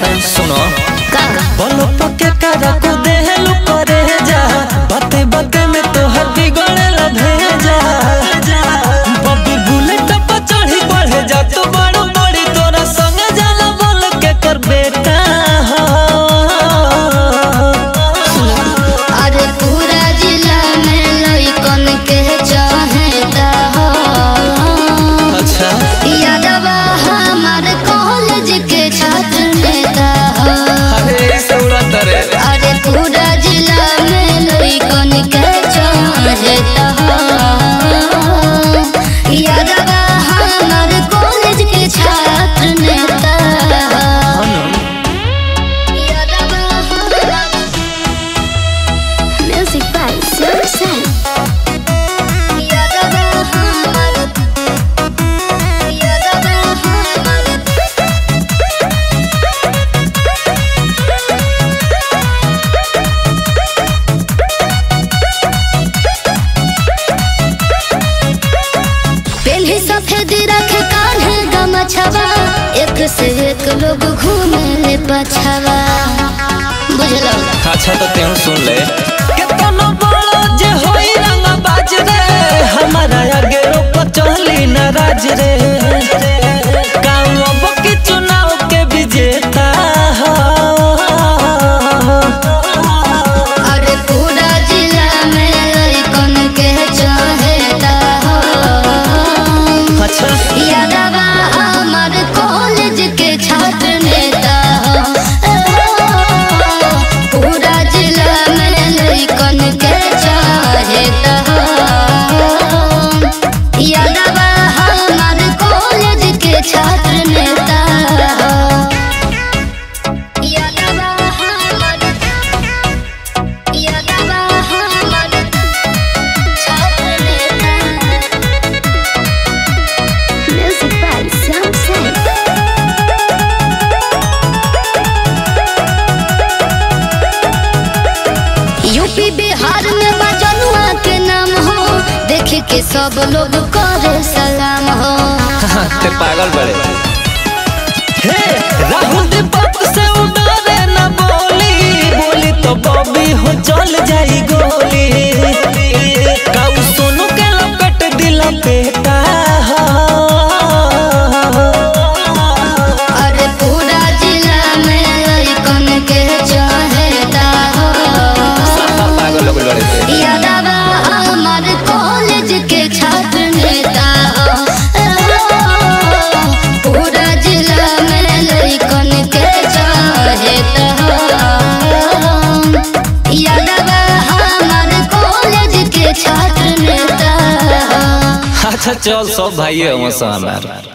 सुनो का बोलो पके करा को देहलू करे जा बाते बाते में तो हड्डी गड़े ला भेजा बब्बी बुलेट पर चढ़ी बढ़े जा तो बड़ो बड़ी तोरा संग जाला बोल के कर बेटा हो अरे पूरा जिला में लइकन के चाहता हो अच्छा यादवा हमार कॉलेज के छात्र नेता हो अरे ऐसे उड़ाता रे अरे पूरा जिला में लइकन के चाहता हो यादवा हमार कॉलेज के छात्र नेता हो यादवा हमार Music by Silver Sun. यादवा हमार यादवा हमार पेन्ही सफेद रखे कान्हे गमछवा एक से एक लोग घूमे ले पछवा बुझलो अच्छा तो तेहू सुन ले केतनो बड़ो जे होई रंग बाज रे हमारा आगे रोप चली नाराज रे गाँव के चुनाव के विजेता हो अरे पूरा जिला में लइकन के चाहता हो अच्छा यादवा हमार कॉलेज के छात्र नेता हो पूरा जिला में लइकन के चाहता हो यादवा हमार कॉलेज के छात्र नेता हो यादवा हमार यादवा हमार छात्र नेता Music by Samsung. UP Bihar में बजनुआ के नाम हो देख के सब लोग करे सलाम हो ते पागल बड़े हे राहुल दीपक से उड़ारे ना बोली बोली तो बॉबी हो चल जाई गोली काऊ सोनू के लपेट दिला बेटा हो अरे पूरा जिला में लइकन के चाहता हो पागल लोग लड़े यादवा हमार कॉलेज के छात्र नेता हो पूरा जिला में लइकन के चाहता हो यादवा हमार कॉलेज के छात्र नेता हो अच्छा चल सब भाई है हमार